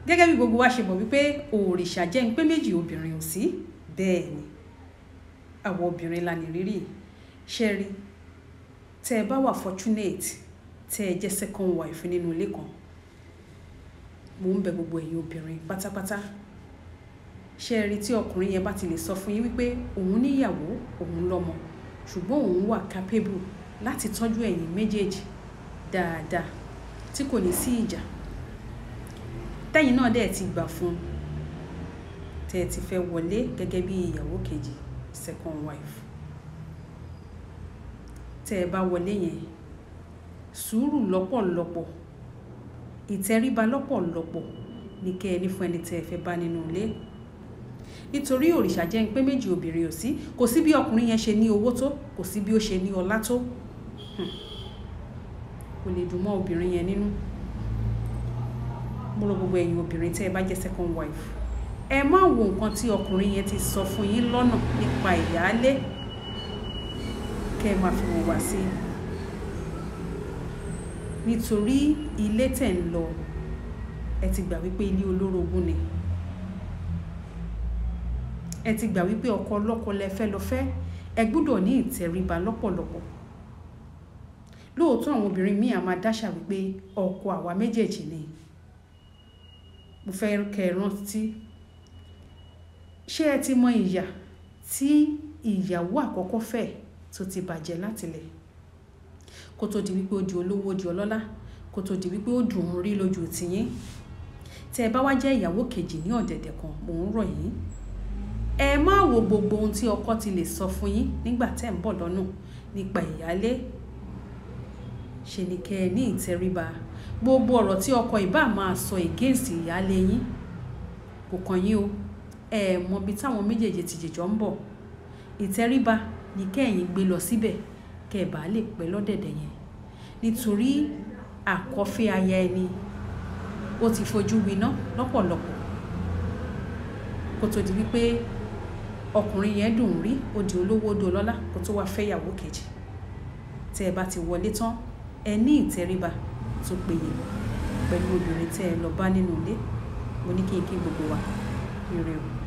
gẹ́gẹ́ bí gbogbo wa ṣe mọ̀ wípé òrìṣà jẹ́ ń pé méjì obìnrin ò sí bẹ́ẹ̀ ni àwọn obìnrin la ní rírì ṣe rí tẹ́ ẹ bá wà fortunate tẹ́ ẹ jẹ́ second wife nínú ilé kan mo ń bẹ gbogbo ẹ̀yin obìnrin pátápátá ṣe rí tí ọkùnrin yẹn bá ti lè sọ fún yín wípé òun níyàwó òun lọ́mọ ṣùgbọ́n òun wà capable láti tọ́jú ẹ̀yin méjèèjì dáadáa tí kò ní sí ìjà tẹ́yìn náà dẹ̀ ti gbà fún un tẹ́ ẹ ti fẹ́ wọlé gẹ́gẹ́ bí ìyàwó kejì second wife tẹ́ ẹ bá wọlé yẹn sùúrù lọ́pọ̀lọpọ̀ ìtẹríba lọ́pọ̀lọpọ̀ ní kẹ́ ẹ ní fún ẹni tẹ́ ẹ fẹ́ bá nínú ilé nítorí òrìṣà jẹ́ ń pé méjì obìnrin ò sí kò sí bí ọkùnrin yẹn ṣe ní owó tó kò sí bí ó ṣe ní ọlá tó kò lè dùn mọ́ obìnrin yẹn nínú mo rò gbogbo ẹ̀yin obìnrin tẹ́ ẹ bá jẹ́ second wife ẹ má wo nǹkan tí ọkùnrin yẹn ti sọ fún yín lọ́nà nípa ìyáálé kẹ́ ẹ máa fi wò wá sí nítorí ilé tẹ̀ ń lọ ẹ ti gbà wípé ilé olórogún ni ẹ ti gbà wípé ọkọ ọlọ́kọ lẹ fẹ́ lọ fẹ́ ẹ gbúdọ̀ ní ìtẹríba lọ́pọ̀lọpọ̀ lóòótọ́ àwọn obìnrin míì á máa dáṣà wípé ọkọ àwa méjèèjì ni mo fẹ́ kẹ́ ẹ rántí ṣé ẹ ti mọ ìyà tí ìyàwó àkọ́kọ́ fẹ́ tó ti bàjẹ́ látilẹ̀ kó tó di wípé ó di olówó ó di ọlọ́lá kó tó di wípé ó dùn ún rí lójú tìyín tẹ ẹ bá wá jẹ́ ìyàwó kejì ní ọ̀dẹ̀dẹ̀ kan mò ń rọ̀ yín ẹ má wo gbogbo ohun tí ọkọ ti lè sọ fún yín nígbà tẹ́ ń bọ̀ lọ́nà nípa ìyálé ṣe ni kẹ́ ẹ ní ìtẹríba gbogbo ọ̀rọ̀ tí ọkọ ìbá máa sọ against ìyálé yín kò kàn yín o ẹ mọ ibi táwọn méjèèjì ti jìjọ ń bọ̀ ìtẹríba ni kẹ́yìn gbé lọ síbẹ̀ kẹ́ ẹ bá lè pẹ́ lọ́dẹ̀dẹ̀ yẹn nítorí àkọ́fẹ́ aya ẹni ó ti fojú winá lọ́pọ̀lọpọ̀ kó tó di wípé ọkùnrin yẹn dùn rí ó di olówó ó di ọlọ́lá kó tó wá fẹ́yàwó kejì tẹ́ ẹ bá ti wọlé tán ẹ ní ìtẹríba tó péye pẹ̀lú obìnrin tẹ́ ẹ lọ bá nínú ilé mo ní kí n kí gbogbo wa ire o.